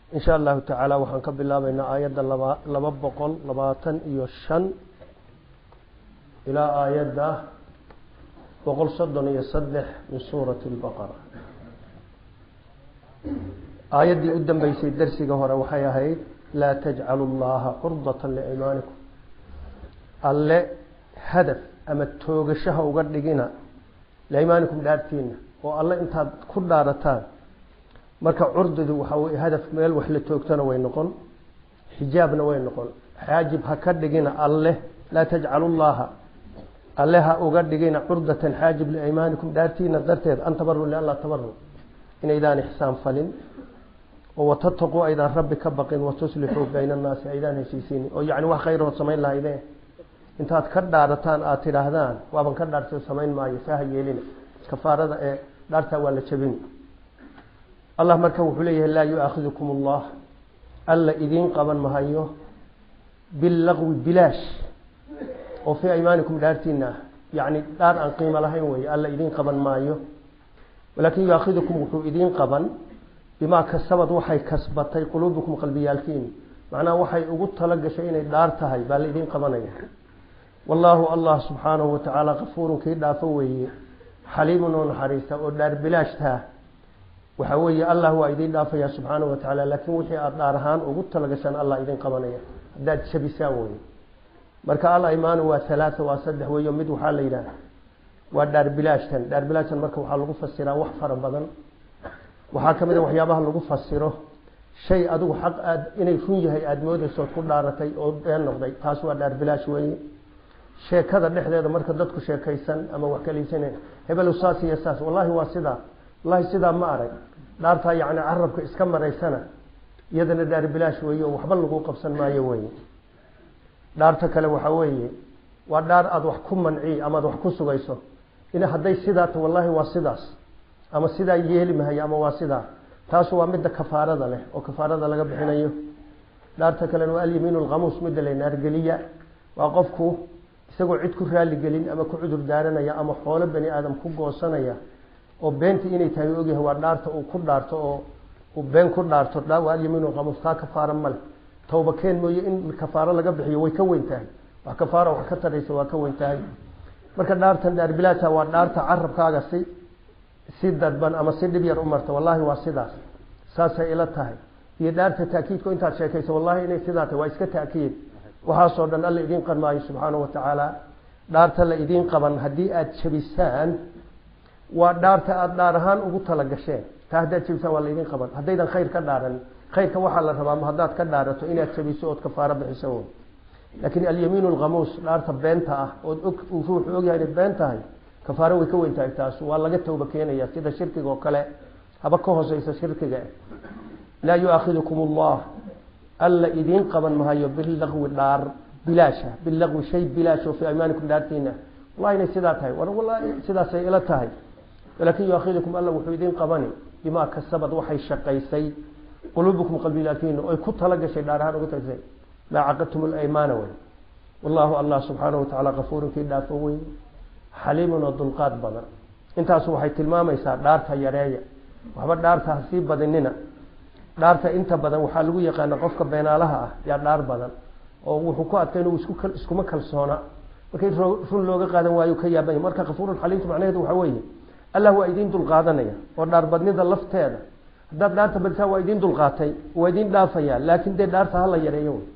in sha allahu tacaala waxaan ka bilaabaynaa aayadda laba laba boqol labaatan iyo shan ilaa aayadda boqol soddon iyo saddex min suurati lbaqara aayaddii u dambeysay darsiga hore waxay ahayd laa tajcalu llaha curdatan liimaanikum alle hadaf ama toogashaha uga dhigina liimaanikum dhaartiina oo alle intaad ku dhaarataan marka curdidu waxaa wey hadaf meel wax la toogtana way noqon xijaabna way noqon xaajib ha ka dhigina alle laa tajcalu llaha alle ha uga dhigina curdatan xaajib liimaanikum dhaartiina darteed an tabaru lianlaa tabaru inaydaan ixsaan falin oo watataquu aydaan rabbi ka baqin watuslixuu bayna annaasi aydaan heshiisiinin oo yacni wax khayrood samayn lahaydeen intaad ka dhaarataan aada tidhaahdaan waaban ka dhaartay samayn maayo saaha yeelina kafaarada ee dhaartaa waa la jabini allah marka wuxuu leeyahay laa yu-aakhidukum allah alla idiin qaban mahayo billaqwi bilaash oo fii aymaanikum dhaartiina ah yacni dhaar aan qiimo lahayn weeye alla idiin qaban maayo walaakin yu-aakhidukum wuxuu idiin qaban bimaa kasabad waxay kasbatay quluubukum qalbiyaalkiini macnaha waxay ugu tala gashay inay dhaar tahay baa la idiin qabanaya wallaahu allah subxaanahu watacaala kafuurun kii dhaafo weeye xaliimun oo naxariista oo dhaar bilaashtaa waxa weeye allah waa idiin dhaafaya subxaanahu watacaala laakiin wixii aada dhaar ahaan ugu talagashaan allah idiin qabanaya haddaad jabisaan weye marka al imaanu waa halaata waa saddex weeyo mid waxaa la yidhaah waa dhaar bilaashtan dhaar bilaashtan marka waxaa lagu fasiraa wax fara badan waxaa ka mid a waxyaabaha lagu fasiro shay adigu xaq aad inay run yahay aada moodaysood ku dhaaratay oo been noqday taas waa dhaar bilaash weeye sheekada dhexdeeda marka dadku sheekaysan ama wax kaliisana hebel saas iyo saas wallahi waa sidaa wallahi sidaa ma arag dhaartaa yacni carabka iska maraysana iyadana dhaar bilaash weeye oo waxba lagu qabsan maayo weye dhaarta kale waxaa weeye waa dhaar aada wax ku manci ama aada wax ku sugayso in hadday sidaa ta wallahi waa sidaas ama sidaa yeeli mahayo ama waa sidaa taasu waa midda kafaarada leh oo kafaarada laga bixinayo dhaarta kalena waa alyamiin alkhamuus midda la naargeliya waa qofku isagoo cid ku raaligelin ama ku cudur daaranaya ama xoolo bani aadam ku goosanaya oo beenta inay tahay u ogyahay waa dhaarta uu ku dhaarto oo uu been ku dhaarto waa alyamiin alkhamuus taa kafaara male tawba keen mooye in kafaaro laga bixiyo way ka weyn tahay wax kafaara wax ka taraysa waa ka weyn tahay marka dhaartan dhaar bilaasha waa dhaarta carabkaaga si si dadban ama si dhib yar u marta wallahi waa sidaas saasay ila tahay iyo dhaarta taakiidku intaad sheekayso wallahi inay sidaa tahay waa iska taakiid waxaasoo dhan alla idiin qan maayo subxaanahu watacaala dhaarta la idiin qaban haddii aada jabisaan waa dhaarta aada dhaar ahaan ugu tala gasheen taa haddaad jabisaan waa la idiin qaban haddaydan khayr ka dhaaran khayrka waxaa la rabaa ma haddaad ka dhaarato inaad jabiso ood kafaaro bixiso wey laakiin alyamiin alkhamuus dhaarta beenta ah ood og uu ruuxu ogyahay inay been tahay kafaaro way ka weyn tahay taas waa laga tawba keenaya sida shirkiga oo kale haba ka hooseysa shirkiga laa yu-aakhidukum allah alla idiin qaban mahayo bilaqwi dhaar bilaasha bilaqwi shay bilaash oo fii aymaanikum dhaartiina wallahi inay sidaa tahay war wallahi sidaasay ila tahay walaakin yu-aakhidukum alla wuxuu idiin qabani bimaa kasabad waxay shaqaysay quluubukum qalbilaakiina oy ku tala gashay dhaar ahaan ugu tagsay maa caqadtum alaymaana wey wallahu allah subxaanahu watacaala kafuurun kii dhaafo wey xaliimun oo dulqaad badan intaasu waxay tilmaamaysaa dhaarta yareeya waxba dhaarta ha sii badinina dhaarta inta badan waxaa lagu yaqaana qofka beenaalaha ah yaa dhaar badan oo wuxuu ku adkay inuu iskuma kalsoona markay run looga qaadan waayo ka yaabanya marka kafuurun xaliimtu macnaheedu waxaa weeye allah waa idiin dulqaadanaya oo dhaarbadnida lafteeda haddaad dhaarta badisaan waa idiin dulqaatay waa idiin dhaafaya laakin dee dhaarta hala yareeyo wey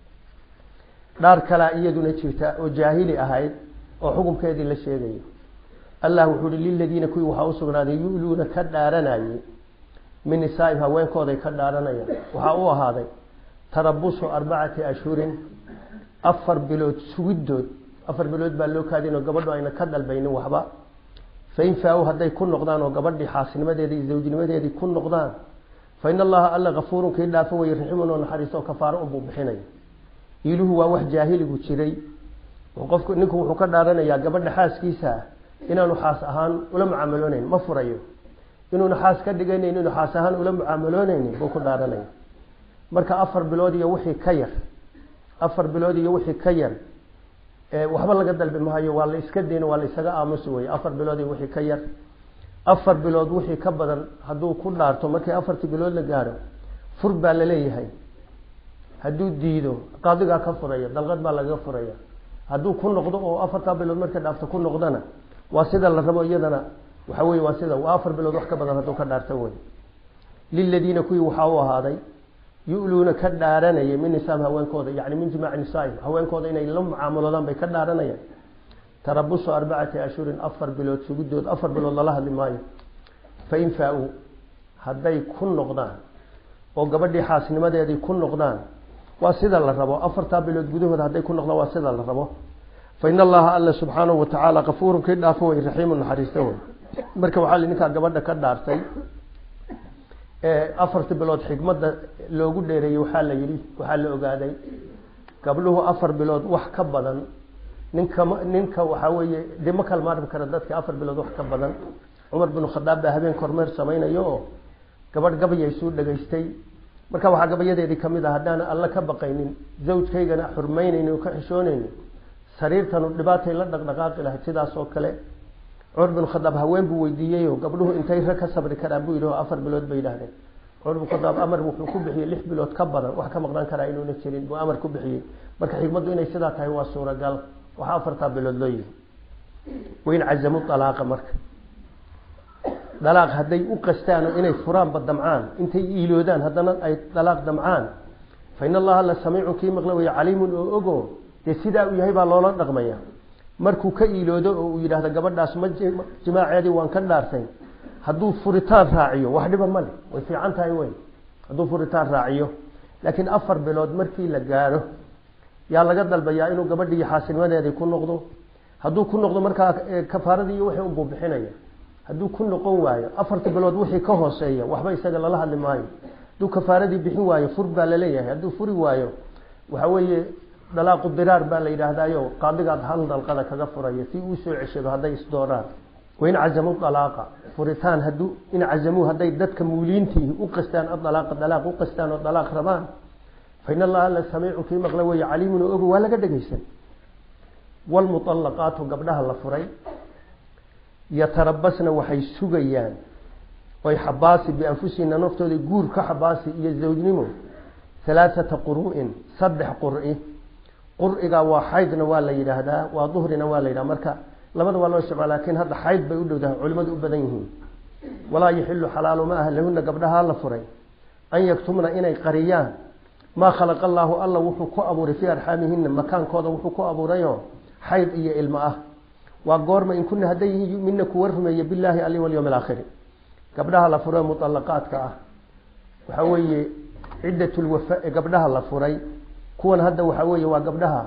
dhaar kalaa iyaduna jirta oo jaahili ahayd oo xukunkeedii la sheegayo allah wuxuu hi liladiina kuwii waxaa usugnaaday yu-luuna ka dhaaranayey min nisaaim haweenkooday ka dhaaranayaan waxaa u ahaaday tarabusu arbacati ashhurin afar bilood sugidood afar bilood baa loo kaadin oo gabadhu ayna ka dalbaynin waxba fain faa-u hadday ku noqdaan oo gabadhii xaasnimadeedii iyo zawjnimadeedii ku noqdaan fa in allaha alla kafuurun kii dhaafo weye raximun oo naxariisto oo kafaaro unbuu bixinaya iiluhu waa wax jaahiligu jiray qofku ninku wuxuu ka dhaaranayaa gabadha xaaskiisa ah inaanu xaas ahaan ula mucaamaloonayn ma furayo inuuna xaas ka dhiganayn inuu xaas ahaan ula mucaamaloonaynin buu ku dhaaranaya marka afar bilood iyo wixii ka yar afar bilood iyo wixii ka yar waxba laga dalbi mahayo waa la iska dayn waa la isaga aamusi wey afar bilood iyo wixii ka yar afar bilood wixii ka badan hadduu ku dhaarto markii afartii bilood la gaaro fur baa laleeyahay hadduu diido qaadigaa ka furaya dalqad baa lagaga furaya hadduu ku noqdo oo afartaa bilood markay dhaafto ku noqdona waa sida la rabo iyadana waxa weye waa sida waa afar bilood wax ka badan hadduu ka dhaarta wey liladiina kuwii waxaa u ahaaday yu-luuna ka dhaaranaya min nisaam haweenkooda yani min jimaaci nisaaim haweenkooda inay la mucaamaloodaan bay ka dhaaranayaan tarabusu arbacati ashhurin afar bilood sugidood afar bilood lala hadli maayo fain faa-uu hadday ku noqdaan oo gabadhii xaasnimadeedii ku noqdaan waa sida la rabo afartaa bilood gudahooda hadday ku noqdaan waa sida la rabo fa in allaha alla subxaanahu watacaala kafuurun kii dhaafo wey raxiimu naxariista wey marka waxaa li ninkaa gabadha ka dhaartay afartii bilood xikmadda loogu dheereeyey waxaa la yidhi waxaa la ogaaday gabdhuhu afar bilood wax ka badan ninka ninka waxaa weeye dee ma kala maarmi kara dadka afar bilood wax ka badan cumar binu khadaab baa habeen kormeer samaynayo oo gabadh gabayay suu dhegaystay marka waxaa gabayadeedii kamid ah haddaana alla ka baqaynin zawjkaygana xurmaynayni oo ka xishoonayni sariirtanu dhibaatay la dhaqdhaqaaqi lahayd sidaas oo kale cumar binu khadaab haween buu weydiiyeyo gabdhuhu intay rag ka sabri karaan buu yidhi oo afar bilood bay yidhahdeen cumar binu khadaab amar wuxuu ku bixiyey lix bilood ka badan wax ka maqnaan karaa inuuna jirin buu amar ku bixiyey marka xikmaddu inay sidaa tahay waa suuragal waxaa afartaa bilood loo yihi wain cazamu alaaqa marka dalaaq hadday u qastaan oo inay furaanba damcaan intay iiloodaan haddana ay dalaaq damcaan fa in allaha la samiicun kii maqla waya caliimun oo ogo dee sidaa uu yahay baa loola dhaqmaya markuu ka iiloodo oo uu yidhaahdo gabadhaas ma jimaaceedii waan ka dhaartay hadduu furitaan raaciyo wax dhiba male way fiican tahay wey hadduu furitaan raaciyo laakiin afar bilood markii la gaadho yaa laga dalbayaa inuu gabadhii xaasilnimadeedii ku noqdo hadduu ku noqdo markaa kafaaradii iyo wixii unbuu bixinaya hadduu ku noqon waayo afarta bilood wixii ka hooseeya waxba isaga lala hadli maayo hadduu kafaaradii bixin waayo fur baa laleeyahay hadduu furi waayo waxa weeye dalaaqu diraar baa la yidhaahdayo qaadigaad hal dalqada kaga furaya si uu soo ceshado hadday isdooraan wain cazamu dalaaqa furitaan hadduu in cazamuu hadday dadka muuliintii u qastaan adalaaqa dalaaq u qastaan oo dalaaq rabaan fa in allaha la samiicu kii maqla weeye caliimun oo ogo waa laga dhegaysan wlmuطalaqaatu gabdhaha la furay yatarabasna waxay sugayaan oy xabaasi bianfusihina naftooda guur ka xabaasi iyo zawjnimo halaaثata quru'in saddex qur'i qur'iga waa xaydna waa la yidhaahdaa waa duhrina waa la yidhahda marka labada waa loo isticmaal lakin hadda xayd bay u dhowdahay culimadu u badan yihiin walaa yaxilu xalaalu ma aha lahuna gabdhahaa la furay an yaktumna inay qariyaan maa khalaqa allaahu alla wuxuu ku abuuray fii arxaamihina makaankooda wuxuu ku abuurayoo xayd iyo ilmo ah waa goorma in kuna hadday yihiin yumina kuwa rumeeya billaahi ali walyawm alaakhiri gabdhaha la furay muطalaqaadka ah waxaa weeye ciddat lwafa gabdhaha la furay kuwan hadda waxaa weeye waa gabdhaha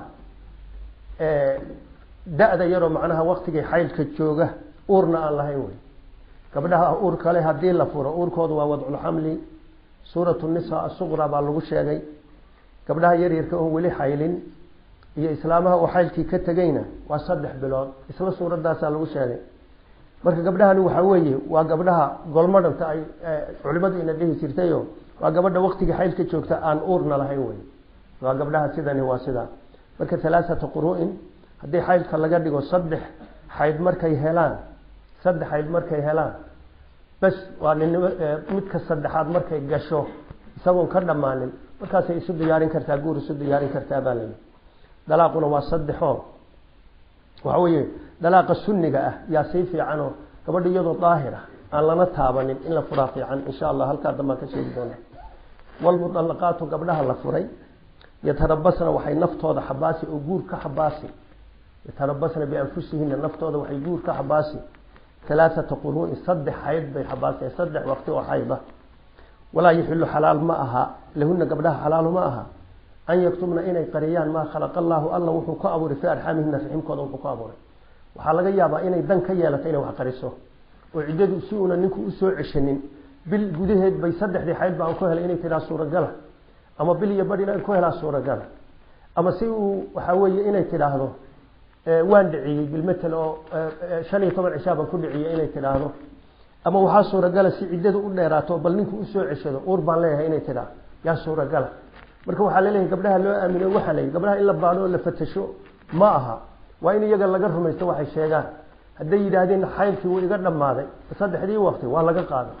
da-da yaroo macnaha waktigay xaydka jooga uurna aan lahayn wey gabdhaha uur kale haddii la furo uurkooda waa wadculxamli suuratu nisa asuqra baa lagu sheegay gabdhaha yaryarka oon weli xaylin iyo islaamaha oo xaylkii ka tegayna waa saddex bilood isla suuradaasaa lagu sheegay marka gabdhahani waxaa weeye waa gabdhaha golmadhanta ay culimadu ina dhihi jirtayo waa gabadha waktigii xaylka joogta aan uurna lahayn wey waa gabdhaha sidani waa sidaa marka halaaثata quru'in haddii xaydka laga dhigo saddex xayd markay helaan saddex xayd markay helaan bes waa ninimo midka saddexaad markay gasho isagoon ka dhammaanin markaasay isu diyaarin kartaa guur isu diyaarin kartaa baa layihi dalaaquna waa saddexoo waxa weeye dalaaqa sunniga ah yaa sii fiicanoo gabadha iyadoo daahira aan lana taabanin in la furaa fiican insha allah halkaa dambaan ka sheegi doona walmuطalaqaatu gabdhaha la furay yatarabasna waxay naftooda xabaasi oo guur ka xabaasi yatarabasna bianfusihina naftooda waxay guur ka xabaasi halaaثata quruu'in saddex xayd bay xabaaseen saddex waqti oo xayda walaa yaxilu xalaal ma aha lahuna gabdhaha xalaalu ma aha an yaktubna inay qariyaan maa khalaqa allaahu alla wuxuu ku abuuray fii arxaamihina raximkooda wuxuu ku abuuray waxaa laga yaabaa inay dan ka yeelato inay wax qariso oo ciddadu si uuna ninku usoo ceshanin bil gudaheed bay saddexdii xayd baan ku helay inay tidhaha suuragala ama bil iyo badh inay ku helaa suuragala ama si uu waxaa weeye inay tidhaahdo waan dhiciyey bilmatel oo shan iyo toban cishaa baan ku dhiciyey inay tidhaahdo ama waxaa suuragala si ciddadu u dheeraato bal ninku usoo ceshado uur baan leeyahay inay tidhaah yaa suuragala marka waxaa laleeyahay gabdhaha loo aamino waxaa la yidhi gabdhaha in la baano oo la fatasho ma aha waa in iyaga laga rumaysto waxay sheegaan hadday yidhaahdeen xaylkii wuu iga dhammaaday saddexdii waqti waa laga qaaday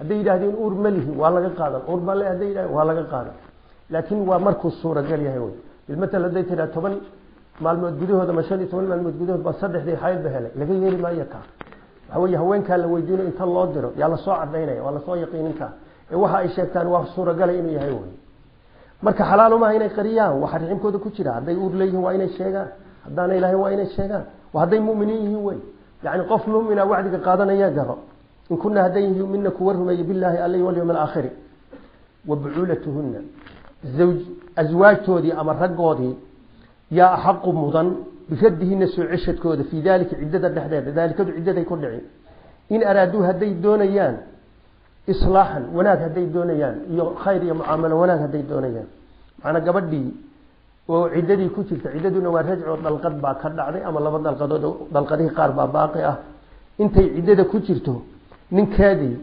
hadday yidhahdeen uur ma lihi waa laga qaadan uur bale hadday yidhahdeen waa laga qaadan laakiin waa markuu suuragal yahay wey bilmatal hadday tiraa toban maalmood gudahooda ma shan iyo toban maalmood gudahood baa saddexdii xaydba helay laga yeeli maayo kaa waxa weeye haweenkaa la weydiinayo inta loo diro yaa lasoo cadaynaya waa lasoo yaqiininkaa ee waxa ay sheegtaan waa suuragalay inuu yahay wey marka xalaal umaha inay qariyaan waxa riximkooda ku jira hadday uur leeyihiin waa inay sheegaan haddaanay lahayn waa inay sheegaan hadday muminiin yihiin wey yani qof mumina wacdiga qaadanaya garo in kuna hadday yumina kuwa rumeeye bilaahi alay walyawm alaakhiri wa bucuulatuhuna zawj aswaajtoodii ama raggoodii yaa axaqu mudan biradihina soo ceshadkooda fii dalika ciddada dhexdeeda daalikadu ciddaday ku dhici in araaduu hadday doonayaan islaaxan wanaag hadday doonayaan iyo khayr iyo mucaamalo wanaag hadday doonayaan macnaa gabadhii oo ciddadii ku jirta ciddaduna waa rajco dalqad baa ka dhacday ama laba dalqadood dalqadihii qaar baa baaqi ah intay ciddada ku jirto ninkeedii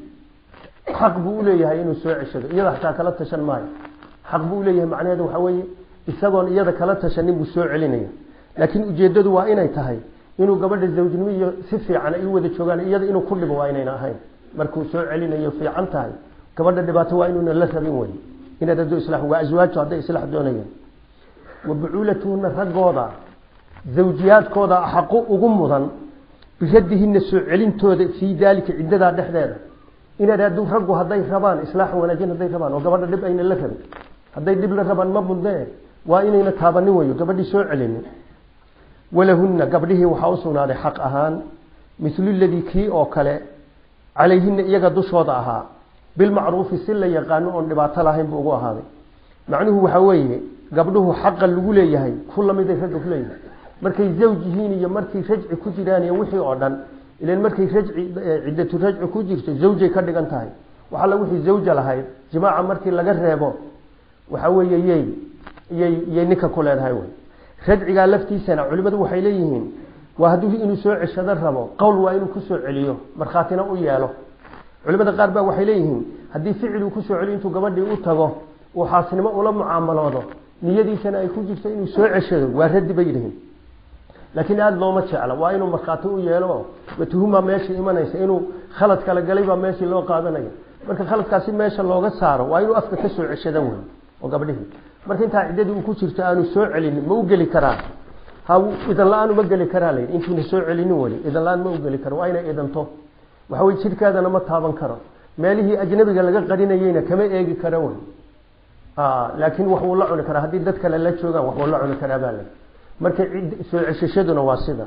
xaq buu uleeyahay inuu soo ceshado iyada xataa kala tashan maayo xaq buu uleeyahay macnaheedu waxaa weeye isagoon iyada kala tashanin buu soo celinaya laakiin ujeeddadu waa inay tahay inuu gabadha zawjnimo iyo si fiican ay u wada joogaan iyada inuu ku dhibo waa inayna ahayn markuu soo celinayo fiican tahay gabadha dhibaato waa inuuna la rabin wey inaad ado isla waa aswaajto hadday islaax doonayaan wa bucuulatuhuna raggooda zawjiyaadkooda xaqu ugu mudan biradihina soo celintooda fii daalika ciddadaa dhexdeeda inaad adu raggu hadday rabaan islaax wanaajin hadday rabaan oo gabadha dhib ayna la rabin hadday dhib la rabaan ma mudnee waa inayna taabanin weyo gabadhii soo celinin walahunna gabdhihii waxaa usugnaaday xaq ahaan mithlu ladii kii oo kale calayhina iyaga dushooda ahaa bilmacruufi si la yaqaano oon dhibaato lahayn buu ugu ahaaday macnuhu waxaa weeye gabdhuhu xaqa lagu leeyahay ku lamiday ragga ku leeyahay markay zawj yihiin iyo markay rajci ku jiraan iyo wixii oo dhan ilan markay rajci ciddatu rajci ku jirto zawjay ka dhigan tahay wax alla wixii zawja lahayd jimaaca markii laga reebo waxa weeye yey yay yay ninka ku leedahay wey rajcigaa laftiisana culimadu waxay leeyihiin waa hadduu inuu soo ceshado rabo qowl waa inuu kusoo celiyo markhaatina u yeelo culimada qaar baa waxay leeyihiin haddii ficil uu kusoo celiyo intuu gabadhii u tago uu xaasnimo ula mucaamaloodo niyadiisana ay ku jirto inuu soo ceshado waa raddi bay yihiin laakiin aada looma jecla waa inuu markhaati u yeelo watuhumaa meeshii imanaysa inuu khalad kala galay baa meeshii loo qaadanaya marka khaladkaasi meesha looga saaro waa inuu afka ka soo ceshada wey oo gabdhihii marka intaa ciddadii uu ku jirto aanu soo celinin ma u geli karaa ha idan la-aan uma geli karaa la yidhi intuuna soo celinin weli idan la-aan ma u geli karo waa inay idanto waxa weye jidhkaadana ma taaban karo meelihii ajnabiga laga qarinayeyna kama eegi karo wey laakiin wax wuu la cuni karaa haddii dad kale la joogaan wax wuu la cuni karaa baa le marka soo ceshashaduna waa sida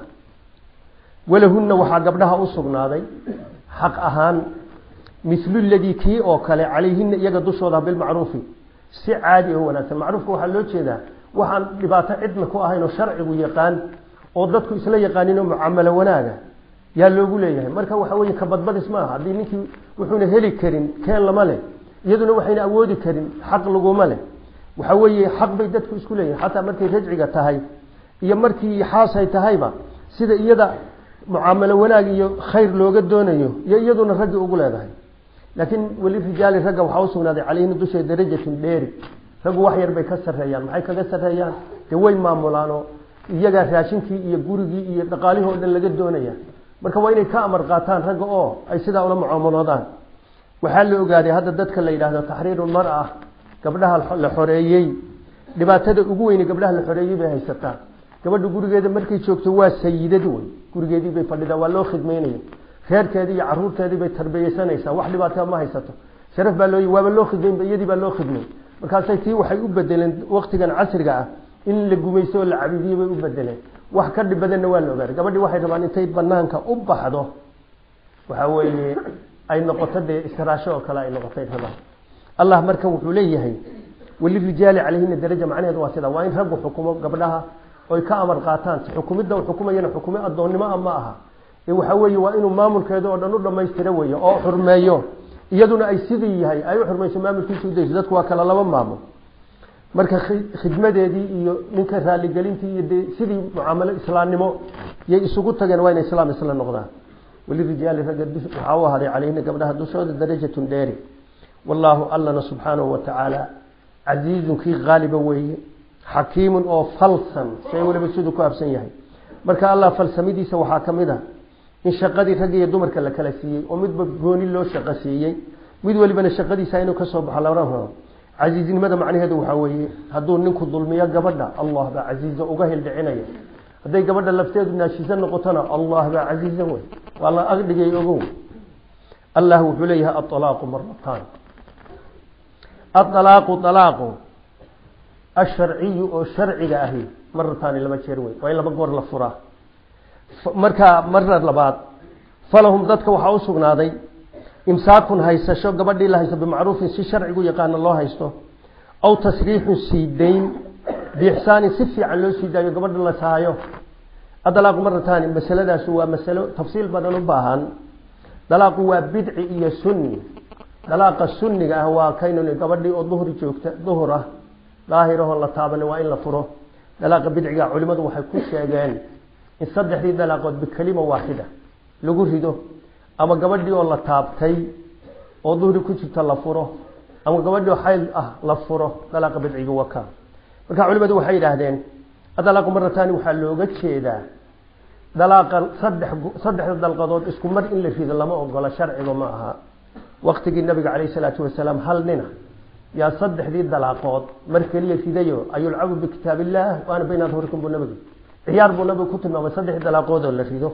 walahunna waxaa gabdhaha u sugnaaday xaq ahaan mithlu ladii kii oo kale calayhina iyaga dushooda bilmacruufi si caadi oo wanaagsan macruufka waxaa loo jeedaa waxaan dhibaato cidna ku ahayn oo sharcigu yaqaan oo dadku isla yaqaanin oo mucaamalo wanaaga yaa loogu leeyahay marka waxa weye kabadbadis ma aha haddii ninkii wuxuuna heli karin keen lama leh iyaduna waxayna awoodi karin xaq laguma leh waxa weeye xaq bay dadku isku leeyihin xataa markay rajciga tahay iyo markii xaasay tahayba sida iyada mucaamalo wanaag iyo khayr looga doonayo iyo iyaduna raggi ugu leedahay laakiin weli rijaali ragga waxaa usugnaaday calayhina dusha darajatun dheeri raggu wax yar bay ka sarreeyaan maxay kaga sarreeyaan dee way maamulaanoo iyagaa raashinkii iyo gurigii iyo dhaqaalihii o dhan laga doonaya marka waa inay ka amar qaataan ragga oo ay sidaa ula mucaamaloodaan waxaa la ogaaday hadda dadka la yidhaahdo taxriiru mara gabdhaha la xoreeyey dhibaatada ugu weyne gabdhaha la xoreeyey bay haysataa gabadha gurigeeda markay joogto waa sayidad wey gurigeedii bay fadhidaa waa loo khidmeynaya reerkeedii iyo caruurteedii bay tarbiyeysanaysaa wax dhibaataa ma haysato sharaf baa loo waaba loo khidmeyn iyadii baa loo khidmey markaasay tii waxay u bedeleen waktigan casriga ah in la gumaysto oo la cabiidiyo bay u bedeleen wax ka dhib badanna waa la ogaaday gabadhii waxay rabaan intay banaanka u baxdo waxa weeye ay noqoto dee istiraasho oo kale ay noqotay rabaan allah marka wuxuu leeyahay walirijaali calayhina daraja macnaheedu waa sida waa in raggu xukumo gabdhaha oy ka amar qaataan xukumidda uu xukumayana xukumo addoonnimo a ma aha ee waxa weeye waa inuu maamulkeeda oo dhan u dhammaystira weeye oo xurmeeyo iyaduna ay sidii yahay ay u xurmayso maamulkiisa udayso dadku waa kala laba maamul marka khidmadeedii iyo ninka raaligelintii iyo dee sidii mucaamalo islaamnimo yay isugu tageen waa inay islaam isla noqdaan walirijaali ragga waxaa u ahaaday calayhina gabdhaha dushooda darajatun dheeri wallaahu allana subxaanahu watacaala casiizun kii qaaliba weeye xakiimun oo falsan shay waliba siduu ku habsan yahay marka allah falsamidiisa waxaa ka mid ah in shaqadii ragga iyo dumarka la kala siiyey oo midba gooni loo shaqo siiyey mid walibana shaqadiisa inuu ka soo baxo lama rabo casiiznimada macnaheedu waxaa weeye hadduu ninku dulmiyo gabadha allah baa casiiza uga hildhicinaya hadday gabadha lafteedu naashiisa noqotona allah baa casiizan wey waa la agdhigay ogow allah wuxuu leeyahay aalaaqu maratan aalaaqu alaaqu asharciyu oo sharciga ahi marataani laba jeer wey waa in laba goor la furaa markaa marna labaad falahum dadka waxaa usugnaaday imsaakun haysasho gabadhii la haysto bimacruufin si sharcigu yaqaano loo haysto aw tasriixun sii dayn biixsaanin si fiican loo sii daayo gabadha la saayo adalaaqu marataani masaladaas waa masalo tafsiil badan u baahan dalaaqu waa bidci iyo sunni dalaaqa sunniga ah waa kaynun gabadhii oo duhri joogta duhur ah daahirahoo la taaban waa in la furo dalaaqa bidciga culimadu waxay ku sheegeen in saddexdii dalaaqood bikelima waaxida lagu rido ama gabadhii oo la taabtay oo duhri ku jirta la furo ama gabadhii oo xayl ah la furo dalaaqa bidciga waka marka culimadu waxay yidhaahdeen adalaaqu marataani waxaa looga jeedaa dalaaqa saddex saddexda dalqadood isku mar in la rido lama ogola sharciba ma aha waktigii nabiga caleyhi salaatu wasalaam hal nina yaa saddexdii dalaaqood mar keliya ridayo ayulcabu bikitaab illah waana bayna adhurikum buu nabigu ciyaar buu nabigu ku tilmaamay saddexdii dalaaqood oo la rido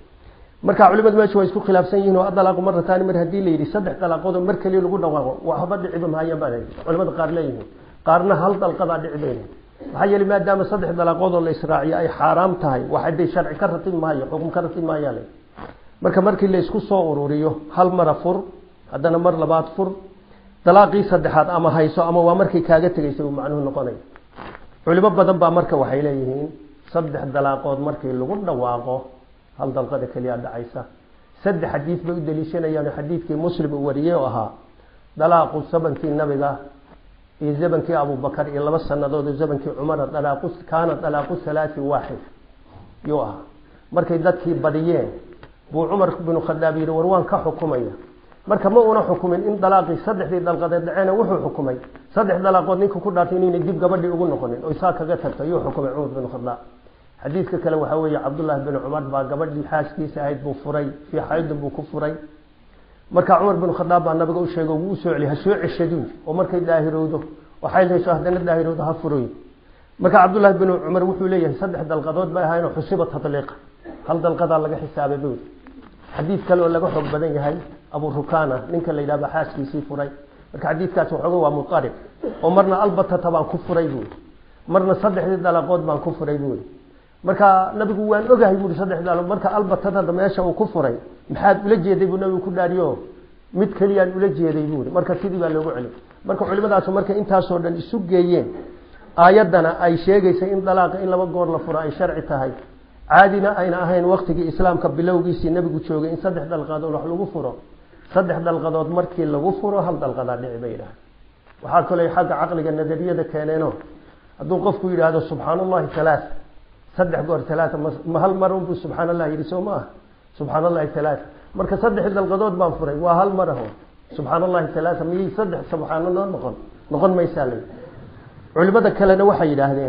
marka culimadu meesha waa isku khilaafsan yihin oo adalaaqu marataani mar haddii la yidhi saddex dalaaqood oo mar keliya lagu dhawaaqo waxba dhiciba mahayaan baa culimada qaar leeyihiin qaarna hal dalqadaa dhici bayna maxaa yeelay maadaama saddex dalaaqood oo la israaciyo ay xaaraam tahay wax day sharci ka ratib maayo xukum ka ratib maayaa marka markii la isku soo ururiyo hal mara fur haddana mar labaad fur dalaaqii saddexaad ama hayso ama waa markay kaaga tegaysa uu macnuhu noqonaya culimo badan baa marka waxay leeyihiin saddex dalaaqood markii lagu dhawaaqo hal dalqada keliya dhacaysa saddex xadiid bay u daliishanayaan xadiidkii muslim uu wariyey oo ahaa dalaaqu sabankii nabiga iyo zamankii abubakar iyo laba sanadood oo zamankii cumara dalaaqu kaana dalaaqu halaati waaxid yuu ahaa markay dadkii badiyeen buu cumar binu khadaab yihi war waan ka xukumaya marka ma una xukumin in dalaaqii saddexdii dalqadeed dhaceena wuxuu xukumay saddex dalaaqood ninka ku dhaartay inayna dib gabadhii ugu noqonin oy saa kaga tagto yuu xukumay cumar binu khadaab xadiidka kale waxaa weeye cabdullaahi bin cumar baa gabadhii xaaskiisa ahayd buu furay fii xaydin buu ku furay markaa cumar bin khadaab baa nabiga u sheegay wuu usoo celiy ha soo ceshaduu oo markay daahirowdo oo xayl hayso haddana daahirowdo ha furoy marka cabdullaahi bin cumar wuxuu leeyahay saddex dalqadood bay ahaayeen xusiba tadliiqa hal dalqadaa laga xisaabay buu xadiid kale oo laga xoog badan yahay abu rukana ninka la yidhahba xaaskiisii furay marka xadiidkaas waxooga waa mutarib oo marna albatata baan ku furay buui marna saddexdii dalaqood baan ku furay buui marka nabigu waan ogahay buui saddex dalaaqood marka albatada meesha uu ku furay maxaad ula jeeday buu nabigu ku dhaariyo mid keliyaan ula jeeday buui marka sidii baa loogu celi marka culimadaasu markay intaasoo dhan isu geeyeen aayaddana ay sheegaysay in dalaaqa in laba goor la furo ay sharci tahay caadina ayna ahayn waktigii islaamka bilowgiisii nabigu joogay in saddex dalqadood wax lagu furo saddex dalqadood markii lagu furo hal dalqadaa dhici bay yidhaha waxaa kaloo xagga caqliga nadariyada keeneeno hadduu qofku yidhaahdo subxaan allahi halaa saddex goor halaaa ma hal mar unbuu subxaan allah yidhi soo ma ah subxaan allahi halaaa marka saddex dalqadood baan furay waa hal mar aho subxaan allahi halaaa miyay saddex subxaano noo noqon noqon maysaa la culimada kalena waxay yidhaahdeen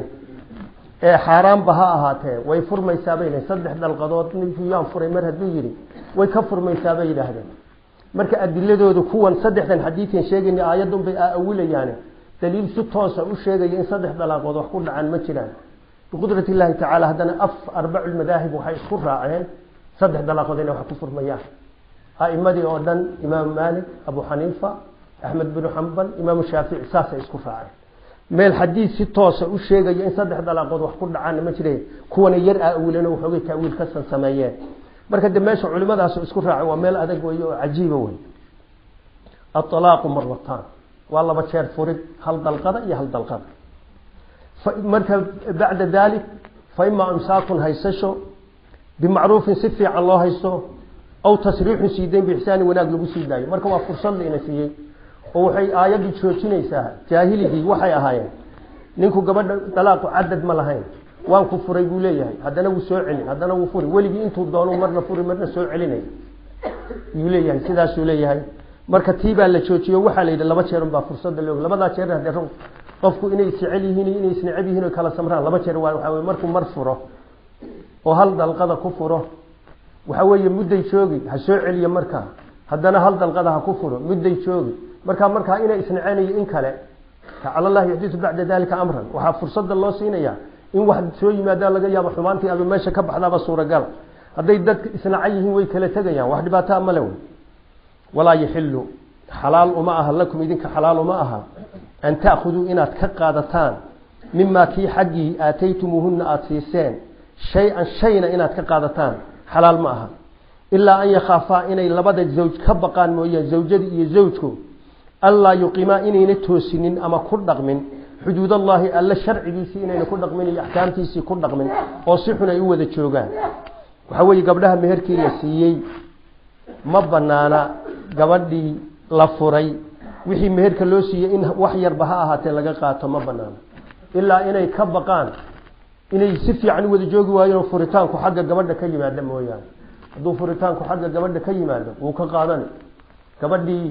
ee xaaraanba ha ahaatee way furmaysaabay saddex dalqadood ninkuu yaan furay mar hadduu yidhi way ka furmaysaabay yidhaahdeen marka adiladoodu kuwan saddexdan xadiidkan sheegayna aayadun bay aawilayaane daliil si toosa u sheegaya in saddex dalaaqood wax ku dhacaan ma jiraan biqudrat illaahi tacaala haddana af arbacu lmadaahib waxay isku raaceen saddex dalaaqood inay wax ku furmayaan a'imadii oo dhan imaamu maalik abu xaniifa axmed binu xambal imaamu shaafici saasay isku raaceen meel xadiid si toosa u sheegaya in saddex dalaaqood wax ku dhacaanna ma jire kuwana yar aawilen waxoogay taawiil kasan sameeyeen marka de meesha culimadaas isku raaceen waa meel adag wey oo cajiiba wey aalaaqu maratan waa laba jeer furid hal dalqada iyo hal dalqada marka bacda dalik fa imaa imsaakun haysasho bimacruufin si fiican loo haysto aw tasriixun siidayn biixsaani wanaag lagu sii daayo marka waa fursad laina siiyey oo waxay aayadii joojinaysaa jaahiligii waxay ahaayeen ninku gabadha dalaaqu cadad ma lahayn waan ku furay buu leeyahay haddana wuu soo celin haddana wuu furi weligii intuu doono marna furi marna soo celinay yuu leeyahay sidaasuu leeyahay marka tii baa la joojiyo waxaa la yidhi laba jeerun baa fursada loog labadaa jeer hadee qofku inay isjecel yihiin iyo inay isneceb yihiin o kala samraan laba jeer waa waxaa wey markuu mar furo oo hal dalqada ku furo waxa weeye mudday joogi ha soo celiyo markaa haddana hal dalqada ha ku furo midday joogi markaa markaa inay isnaceynayo in kale tacala llahi yuxditu bacda dalika amran waxaa fursada loo siinayaa in wax soo yimaada laga yaabo xumaantii aba meesha ka baxdaaba suuragala hadday dadka isnaca yihiin way kala tegayaan wax dhibaataa male wey walaa yaxilu xalaal uma aha lakum idinka xalaal uma aha an taakuduu inaad ka qaadataan mimaa kii xaggii aataytumuuhuna aada siiseen shay-an shayna inaad ka qaadataan xalaal ma aha ilaa an yakhaafaa inay labada zawj ka baqaan mooyaan zawjadii iyo zawjku allaa yuqimaa inayna toosinin ama ku dhaqmin xuduud allaahi alle sharcigiisii inayna ku dhaqmin iyo axkaamtiisii ku dhaqmin oo si xun ay u wada joogaan waxaa weeye gabdhaha meherkii la siiyey ma banaana gabadhii la furay wixii meherka loo siiyey in wax yarba ha ahaatee laga qaato ma banaano ilaa inay ka baqaan inay si fiican u wada joogi waayeen oo furitaanku xagga gabadha ka yimaada mooyaane hadduu furitaanku xagga gabadha ka yimaado wuu ka qaadani gabadhii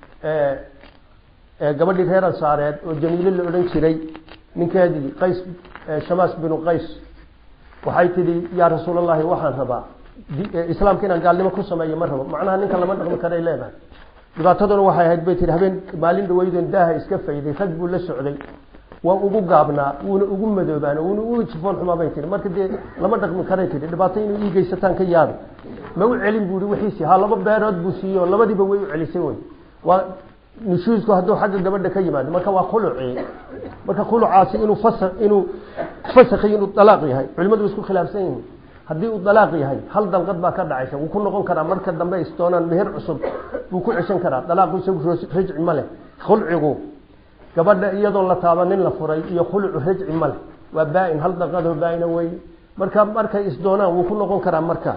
gabadhii reer ansaareed oo jamiile la odhan jiray ninkeedii qays shamaas binu qays waxay tidhi yaa rasuul allahi waxaan rabaa islaamka inaan gaalnimo ku sameeyo ma rabo macnaha ninka lama dhaqmi karay leedahay dhibaataduna waxay ahayd bay tihi habeen maalin dhaweydoon daaha iska fayday rag buu la socday waa ugu gaabnaa wuuna ugu madoobaan wuuna ugu jifoon xumaa bay tihi marka dee lama dhaqmi karay tihi dhibaato inuu ii geysataan ka yaabi ma u celin buu i wixiisi ha laba beerood buu siiyo labadiiba way u celisay wey waa nushuusku hadduu xagga gabadha ka yimaado marka waa khuluci marka khulucaasi inuu fasa inuu fasakhi inuu dalaaq yahay culimadu way isku khilaafsan yihiin haddii uu dalaaq yahay hal dalqad baa ka dhacaysa wuu ku noqon karaa marka dambe isdoonaan meher cusub wuu ku ceshan karaa dalaaqu isagu rajci ma leh khulcigu gabadha iyadoon la taabanin la furay iyo khulucu rajci ma leh waa baa-in hal dalqadoo baa-ina wey marka markay isdoonaan wuu ku noqon karaa marka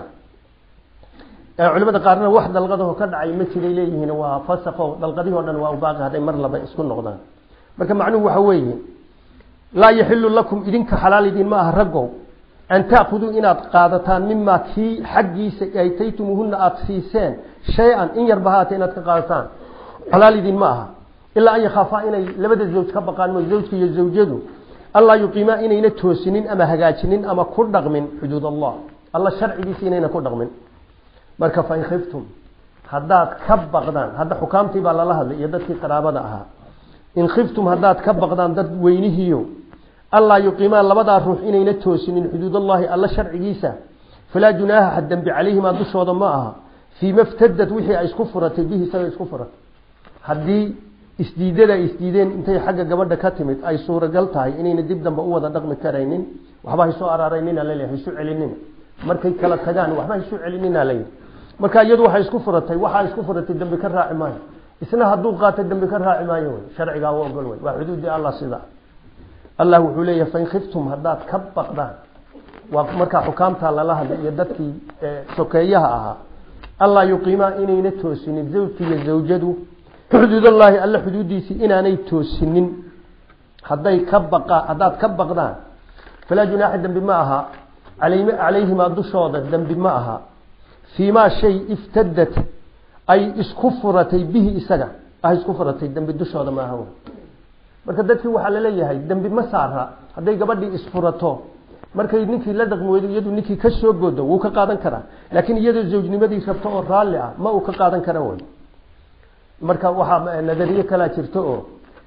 culimada qaarna wax dalqadaho ka dhacay ma jiray leeyihiin waa fasaqo dalqadihii o dhan waa baaqi hadday mar laba isku noqdaan marka macnuhu waxa weeye laa yaxilu lakum idinka xalaal idin ma aha raggow an taakuduu inaad qaadataan mimaa kii xaggiisa aytaytumuuhuna aada siiseen shay-an in yarba haata inaad ka qaadataan xalaal idin ma aha ilaa an yakhaafaa inay labada zawj ka baqaan mo zawjka iyo zawjadu allaa yuqiimaa inayna toosinin ama hagaajinin ama ku dhaqmin xuduud allah alla sharcigiisa inayna ku dhaqmin marka fain khiftum haddaad ka baqdaan hadda xukaamtii baa lala hadlay iyo dadkii qaraabada ahaa in khiftum haddaad ka baqdaan dad weynihiyo allaa yuqiimaa labadaa ruux inayna toosinin xuduudallaahi alla sharcigiisa falaa junaaha ha dembi calayhimaa dushooda ma aha fii ma ftadad wixii ay isku furatay bihi isaga isku furatay haddii isdiidada ay isdiideen intay xagga gabadha ka timid ay suuragal tahay inayna dib dambe u wada dhaqmi karaynin waxba haysoo araaraynina laleeyahay haysu celinina markay kala tagaan waxba haysu celinina layidhi marka iyadu waxay isku furatay waxaa isku furatay dambi ka raaci maayo isna hadduu qaata dambi ka raaci maayo wey sharcigaa u ogol wey waa xuduudii allah sida allah wuxuu leeyahay fain khiftum haddaad ka baqdaan waa markaa xukaamtaa lala hadlay iyo dadkii sokeeyaha ahaa allaa yuqiimaa inayna toosinin zawjki iyo zawjadu xuduudallaahi alla xuduudiisii inaanay toosinin hadday ka baqa haddaad ka baqdaan falaa junaaxa dembi ma aha calayhimaa dushooda dembi ma aha fii maa shay iftadat ay isku furatay bihi isaga ah isku furatay dembi dushooda maaha wey marka dadkii waxaa laleeyahay dembi ma saara hadday gabadhii isfurato markay ninkii la dhaqmi weydo iyadu ninkii ka soo godo wuu ka qaadan karaa laakiin iyadoo zawjnimadii rabto oo raalli ah ma uu ka qaadan kara wey marka waxaa nadariye kalaa jirto oo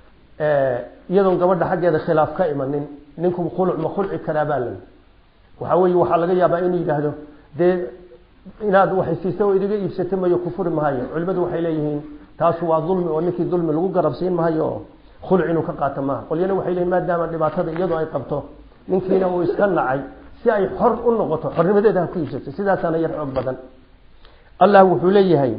iyadoon gabadha xaggeeda khilaaf ka imanin ninku khuluc ma khulci karaa baa layi waxaa weeye waxaa laga yaabaa inuu yidhaahdo dee inaad waxay siisa oo idiga iibsata mayo kufuri mahayo culimadu waxay leeyihiin taasu waa dulmi oo ninkii dulmi lagu garabsiin mahayo oo khuluc inuu ka qaato maaha qolyana waxay leeyihin maadaama dhibaatada iyadoo ay qabto ninkiina uu iska nacay si ay xor u noqoto xornimadeeda ha ku iibsato sidaasaana yar xoog badan allah wuxuu leeyahay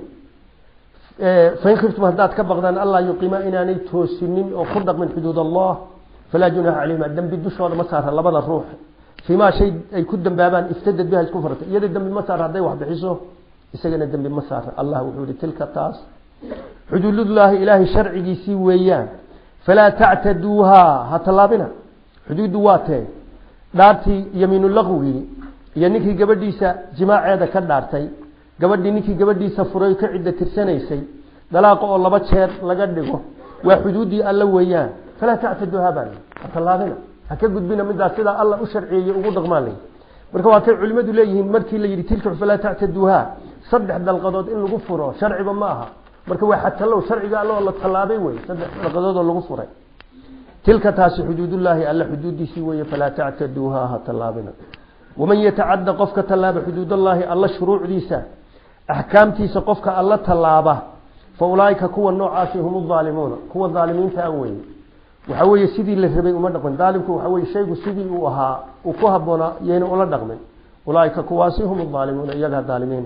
fain khiftum haddaad ka baqdaan allaa yuqiima inaanay toosinin oo ku dhaqmin xuduud allah falaa junaaxa calayhima dembi dushooda ma saara labada ruux fiimaa shay ay ku dambaabaan iftadad biha isku fartay iyada dembi ma saara hadday wax bixiso isagana dembi ma saara allah wuxuu yihi tilka taas xuduudullaahi ilaahay sharcigiisii weeyaan falaa tactaduuhaa ha tallaabina xuduuddu waa tee dhaartii yamiinu laqwigii iyo ninkii gabadhiisa jimaaceeda ka dhaartay gabadhii ninkii gabadhiisa furay ka cidda tirsanaysay dalaaqa oo laba jeer laga dhigo waa xuduuddii alla weeyaan falaa tactaduuhaa baa ha tallaabina ha ka gudbina midaas sidaa alla u sharciyeeyey ugu dhaqmaan lay marka waa kay culimadu leeyihiin markii la yidhi tilka falaa tactaduuhaa saddex dalqadood in lagu furo sharciba ma aha marka waa xatalow sharciga alloo la tallaabay wey saddex dalqadoodoo lagu furay tilka taasi xuduudullaahi alla xuduudiisii weeye falaa tactaduuha ha tallaabina waman yatacadda qofka tallaaba xuduudallaahi alla shuruucdiisa axkaamtiisa qofka alla tallaaba fa ulaaika kuwa noocaasi hum aalimuuna kuwa aalimiinta a weye waxa weeye sidii la rabay uma dhaqmin daalimku waxa weye shaygu sidii uu ahaa uu ku haboonaa yayna ula dhaqmin ulaaika kuwaasi hum aalimuuna iyagaa daalimiina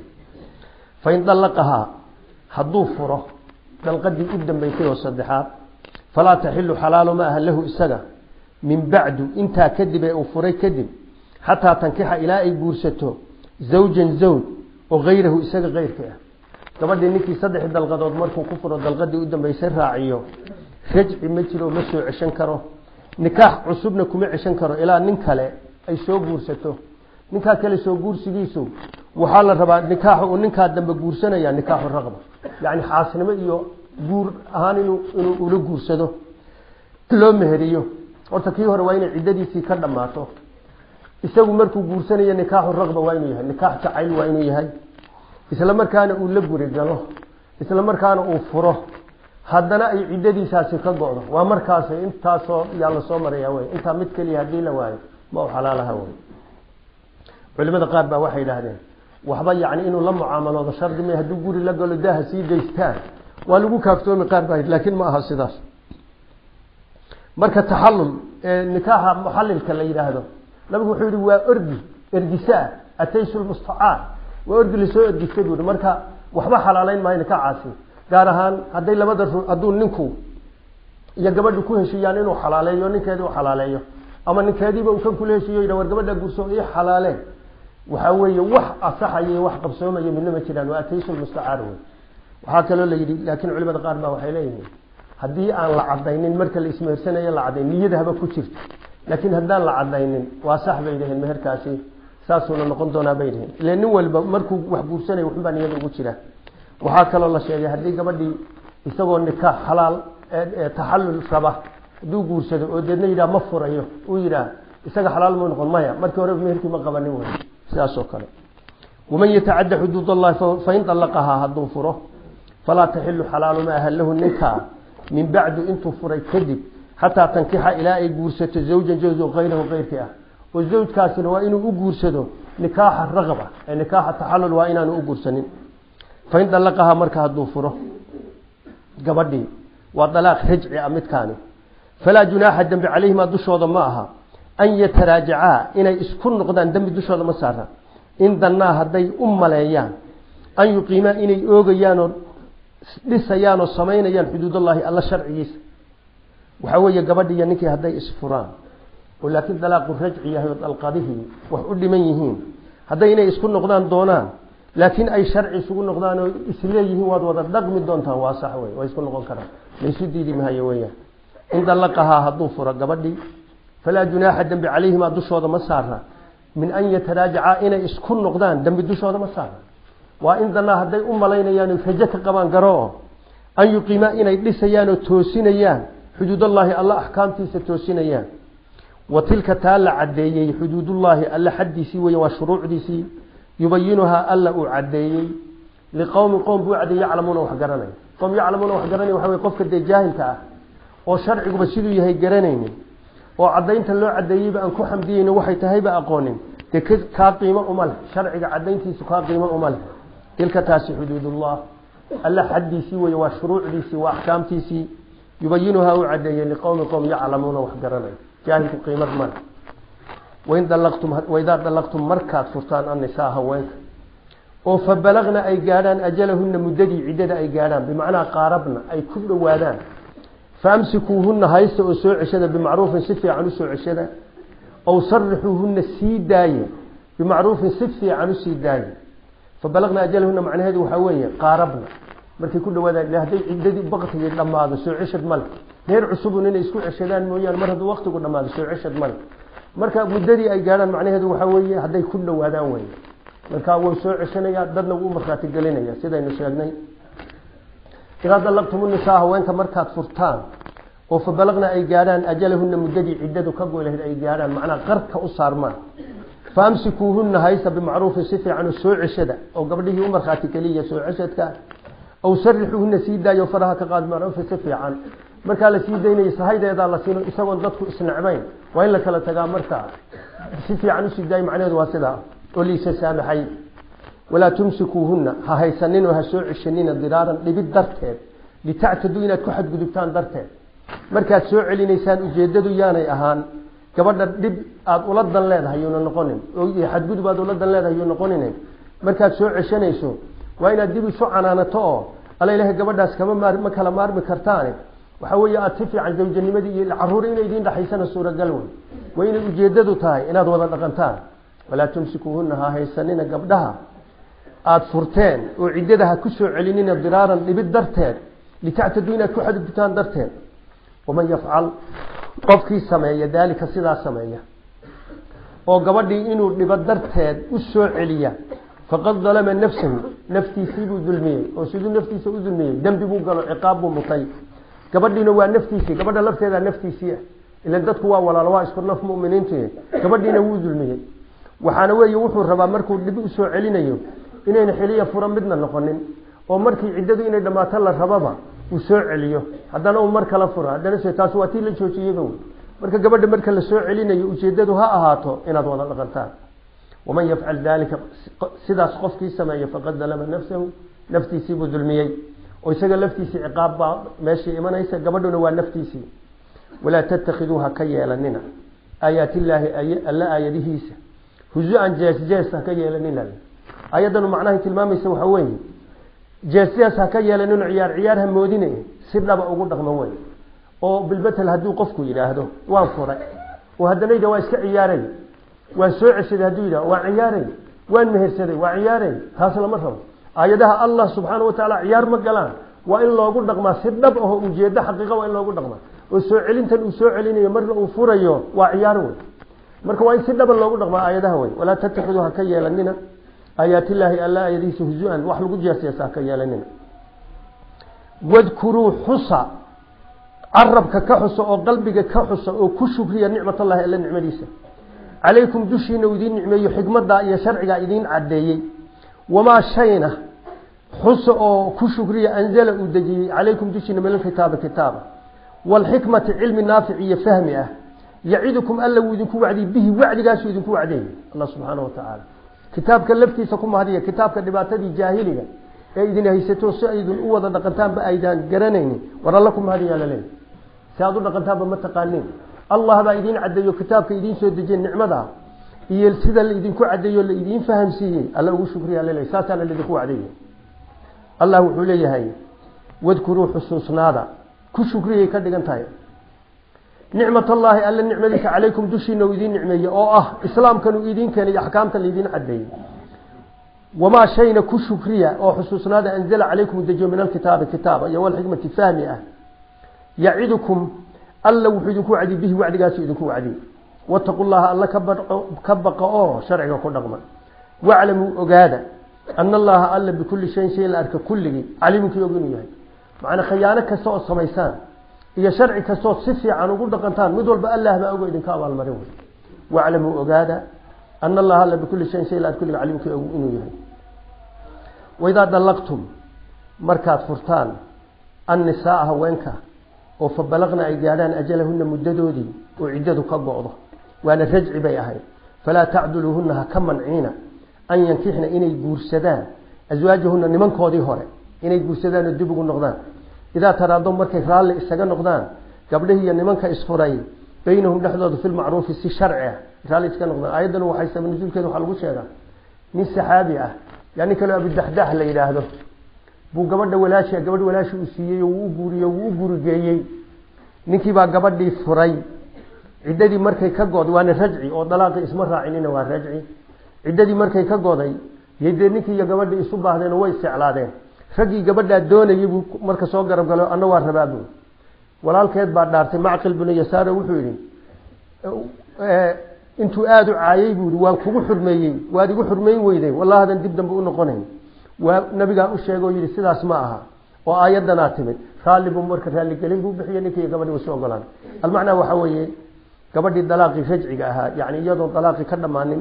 fain dallaqahaa hadduu furo dalqadii u dambaysay oo saddexaad falaa taxilu xalaalo ma aha lahu isaga min bacdu intaa kadib ee uu furay kadib xataa tankixa ilaa ay guursato zawjan zawj oo hayrahu isaga keyrka ah gabadhii ninkii saddex dalqadood markuu ku furo dalqadii u dambaysay raaciyo rajci ma jiro ma soo ceshan karo nikaax cusubna kuma ceshan karo ilaa nin kale ay soo guursato ninkaa kale soo guursigiisu waxaa la rabaa nikaaxa uu ninkaa dambe guursanaya nikaaxu raqba yacni xaasnimo iyo guur ahaan inuu inuu ula guursado loo meheriyo horta kii hore waa inay ciddadiisii ka dhammaato isagu markuu guursanayo nikaaxu raqba waa inuu yahay nikaax jacayl waa inuu yahay isla markaana uu la guri galo isla markaana uu furo haddana ay ciddadiisaasi ka go-do waa markaas intaasoo yaa lasoo maraya wey intaa mid keliya haddii la waayo ma u xalaalaha wey culimada qaar baa waxay idhaahdeen waxba yacni inuu la mucaamaloodo shardi ma hadduu guri la galo daaha sii daystaan waa lagu kaaftoomi qaar baa laakiin ma aha sidaas marka taxallul ee nikaaxa muxallilka la yidhaahdo nabigu wuxuu yihi waa orgi ergisaa ataysu lmustacaar waa orgi lasoo ergistay buu marka waxba xalaaleyn maayo nikaacaasi gaar ahaan hadday labada ru hadduu ninku iyo gabadhu ku heshiiyaan inuu xalaaleeyo ninkeedii u xalaaleeyo ama ninkeediiba uu kan kula heshiiyo yidha war gabadha guurso ii xalaaleen waxaa weeye wax asaxaya iyo wax qabsoomaya midna ma jiraan waa ataysu lmustacaar wey waxaa kaloo la yidhi laakiin culimada qaar baa waxay leeyihiin haddii aan la cadaynin marka la ismehersanayo la cadayn niyada haba ku jirto laakiin haddaan la cadaynin waa sax bay dhaheen meherkaasi saasuuna noqon doonaa bay dhaheen ile nin walba markuu wax guursanaya waxunbaa niyada ugu jira waxaa kaloo la sheegay haddii gabadhii isagoo nikaax xalaal taxallul raba hadduu guursado oo deedna yidhaha ma furayo uu yidhaah isaga xalaal muu noqon maya markii hore meherkii ma qabanin wey sidaas oo kale waman yatacadda xuduud allahi fain dallaqahaa hadduu furo falaa taxilu xalaalu ma aha lahu ninkaa min bacdu intuu furay kadib xataa tankixa ilaa ay guursato zawjan zawj oo kayrahu keyrkii ah oo zawjkaasina waa inuu u guursado nikaaxa raqba ee nikaaxa taxallul waa inaanu u guursanin fain dallaqahaa marka hadduu furo gabadhii waa dalaaq rajci ah midkaani falaa junaaxa dembi calayhimaa dushooda ma aha an yataraajacaa inay isku noqdaan dembi dushooda ma saara in dannaa hadday u maleeyaan an yuqiimaa inay oogayaanoo dhisayaanoo samaynayaan xuduudallaahi alla sharcigiisa waxaa weeye gabadhi iyo ninkii hadday isfuraan oo laakiin dalaaqu rajci yahay oo dalqadihii wax u dhiman yihiin hadday inay isku noqdaan doonaan laakiin ay sharci isugu noqdaan oo isleeyihiin waad wada dhaqmi doontaan waa sax wey waa isku noqon karaan laysu diidi mahayo weyaan in dallaqahaa hadduu furo gabadhii falaa junaaxa dembi calayhimaa dushooda ma saara min an yataraajacaa inay isku noqdaan dembi dushooda ma saara waa in dannaa hadday u malaynayaan rajo ka qabaan garoo an yuqiimaa inay dhisayaan oo toosinayaan xuduudallaahi alla axkaamtiisa toosinayaan wa tilka taa la caddeeyey xuduudullaahi alla xaddiisii weeye waa shuruucdiisii yubayinuhaa alla uu caddeeyey liqowmin qowm buu caddeey yaclamuuna wax garanay qowm yaclamuuna wax garanay waxa wey qofka dee jaahilka ah oo sharciguba siduu yahay garanaynin oo caddaynta loo caddeeyeyba aan ku xamdiyeyni waxay tahayba aqoonin dee kaa qiimo uma leh sharciga caddayntiisu kaa qiimo uma leh tilka taasi xuduudullah alla xaddiisii weeye waa shuruucdiisii waa axkaamtiisii yubayinuhaa uu caddeeyey liqowmi qowm yaclamuuna wax garanay jaahilku qiimad male wain dalaqtum waidaa dallaqtum markaad furtaan annisaa haweenka oo fa balagna ay gaadhaan ajalahunna muddadii ciddada ay gaadhaan bimacnaa qaarabna ay ku dhowaadaan faamsikuuhunna haysta oo soo ceshada bimacruufin si fiican u soo ceshada aw sarixuuhunna sii daaye bimacruufin si fiican usii daaye fa balagna ajalahunna macnaheedu waxaa weeye qaarabna markay ku dhawaadaan hadday ciddadii baktigii dhammaado soo ceshad male reer cusubun inay isku ceshadaan mooyaane mar hadduu waktigu dhammaado soo ceshad male marka muddadii ay gaadhaan macnaheedu waxaa weeye hadday ku dhowaadaan wey markaa wuu soo ceshanaya dadna wuu markhaati gelinaya sidaynu sheegnay idaa dallaqtum nisaa haweenka markaad furtaan oo fa balagna ay gaadhaan ajalahunna muddadii ciddadu ka goy lahayd ay gaadhaan macnaa qarka u saarmaan faamsikuuhuna haysa bimacruufin si fiican oo soo ceshada oo gabdhihii u markhaati keliya soo ceshadka aw sarixuuhuna sii daayo faraha ka qaad bimacruufin si fiican markaa la sii daynaya sahaydeedaa la siino isagoon dadku isnecbayn waa in la kala tagaa markaa si fiican usii daayo macnaheedu waa sidaa oo liisa saamaxay walaa tumsikuuhuna ha haysanin oo ha soo ceshanina diraaran dhibid darteed litactaduu inaad ku xadgudubtaan darteed markaad soo celinaysaan ujeedadu yaanay ahaan gabadha dhib aada ula dan leedahay yuuna noqonin oo xadgudub aad ula dan leedahay yuu noqonin markaad soo ceshanayso waa inaad dib isu canaanato oo alla ilahay gabadhaas kama maar ma kala maarmi kartaane waxa weeye aada si fiican zawjanimadii iyo caruur inay idiin dhexaysana suuragal wey waa inay ujeedadu tahay inaad wada dhaqantaan walaa tumsikuuhuna ha haysanina gabdhaha aada furteen oo ciddada ha ku soo celinina diraaran dhibid darteed litactaduu inaad ku xadgudubtaan darteed waman yafcal qofkii sameeya daalika sidaa sameeya oo gabadhii inuu dhibo darteed u soo celiya faqad dalama nafsahu naftiisiibuu dulmiyey oo siduu naftiisa u dulmiyey dembi buu galo ciqaab buu mutay gabadhiina waa naftiisii gabadha lafteedaa naftiisii ah ila dadku waa walaalo waa isku naf muminiintu gabadhiina wuu dulmiyey waxaana weeye wuxuu rabaa markuu dhib usoo celinayo inayna xiliya fura midna noqonin oo markii ciddadu inay dhammaato la rababa uu soo celiyo haddana uu mar kala furo haddana se taas waa tii la joojiyeyba wey marka gabadha marka la soo celinayo ujeedadu ha ahaato inaad wada dhaqantaan waman yafcal dalika sidaas qofkii sameeya faqad dalama nafsahu naftiisiibuu dulmiyey oo isaga laftiisii ciqaab baa meeshii imanaysa gabadhuna waa naftiisii walaa tatakiduu ha ka yeelanina aayaat illaahi alla aayadihiisa huzu-an jees jees ha ka yeelanina ayaddanu macnahay tilmaamaysa waxa weeye jees jees ha ka yeelanino ciyaar ciyaar ha moodine si dhaba ugu dhaqmo wey oo bilbetel hadduu qofku yidhaahdo waan furay oo haddana yidhah waa iska ciyaaray waan soo ceshaday hadduu yidhah waan ciyaaray waan mehersaday waa ciyaaray taas lama rabo aayadaha allah subxaana wa tacaala ciyaar ma galaan waa in loogu dhaqmaa si dhab aho ujeedo xaqiiqa waa in loogu dhaqmaa oo soo celintan uu soo celinayo marna uu furayo waa ciyaar wey marka waa in si dhaba loogu dhaqmaa aayadaha wey walaa tatakiduu ha ka yeelanina aayaatillaahi alla aayadihiisa huzu-an wax lagu jeesjeesa ha ka yeelanina wadkuruu xusa carabka ka xusa oo qalbiga ka xusa oo ku shukriya nicmatallahi alla nicmadiisa calaykum dushiina uu idiin nicmeeyo xikmaddaa iyo sharcigaa idiin caddeeyey wamaa shayna xusa oo ku shukriya anzala uu dejiyey calaykum dushiina min alkitaaba kitaaba waalxikmati cilmi naafic iyo fahmi ah yacidukum alla wuu idinku wacdiyey bihi wacdigaasuu idinku wacdeeyey allah subxaana wa tacaala kitaabka laftiisa ku mahadiya kitaabka dhibaatadii jaahiliga ee idin haysato si aydun u wada dhaqantaanba aydaan garanaynin war alla ku mahadiyaa laleeyahy si aad u dhaqantaanba ma taqaaniin allah baa idiin caddeeyo kitaabka idiin soo dejiyey nicmada iyo sida laidinku caddeeyo la idiin fahamsiiyey alla ugu shukriya laleeyahy saasaana laidinku wacdeeyey allah wuxuu leeyahay wadkuruu xusuusnaada ku shukriyay ka dhigan tahay nicmatallaahi alla nicmadiisa calaykum dushiina uu idiin nicmeeyey oo ah islaamkan uu idiin keenay axkaamta laidiin caddeeyey wamaa shayna ku shukriya oo xusuusnaada anzala calaykum dejiyo min alkitaabi kitaaba iyo walxikmati fahmi ah yacidukum alla wuxuu idinku wacdiyey bihi wacdigaasu idinku wacdiyey wataqu llaha alla ka baqa oo sharciga ku dhaqma waclamuu ogaada ana allaha alla bikulli shayin shay la arka kulligii caliimkii og inuu yahay macnaa khayaano kasta ood samaysaan iyo sharci kastood si fiican ugu dhaqantaan mid walba allah baa ogo idinka abaalmarin wey waclamuu ogaada ana allaha alla bikulli shayin shay la arka kulligii caliimkii og inuu yahay waidaa dallaqtum markaad furtaan annisaaa haweenka oo fa balaqna ay gaadhaan ajalahuna muddadoodii oo ciddadu ka go-do waana rajci bay ahayd falaa tacduluuhuna ha ka manciina an yankixna inay guursadaan aswaajahuna nimankoodii hore inay guursadaan oo dib ugu noqdaan idaa taraado markay raalli isaga noqdaan gabdhihii iyo nimanka isfuray baynahum dhexdooda filmacruufi si sharci ah raalli iska noqdaan aayaddan waxay sabab nusuulkeeda waxaa lagu sheegaa nin saxaabi ah yaa nin kaleo abudaxdax la yidhaahdo buu gabadha walaashi gabadh walaashi uu siiyey oo wuu u guuriye wuu u gurigeeyey ninkiibaa gabadhii furay ciddadii markay ka goday waana rajci oo dalaaqii isma raacinina waa rajci ciddadii markay ka goday yay dee ninkii iyo gabadhii isu baahdeen oo way iseclaadeen raggii gabadhaa doonayay buu marka soo garab galo anna waa rabaa buu walaalkeed baa dhaartay macqil binu yasaaro wuxuu yidhi intuu aada u caayay buu yihi waan kugu xurmeeyey waad igu xurmeyn weyday wallahadan dib dambe u noqonayn waa nabigaa u sheegay oo yidhi sidaas ma aha oo aayaddanaa timid raalli buu marka raalligelin buu bixiyey ninkii gabadhii isu ogolaan almacnaa waxaa weeye gabadhii dalaaqii rajciga ahaa yani iyadoo dalaaqii ka dhammaanin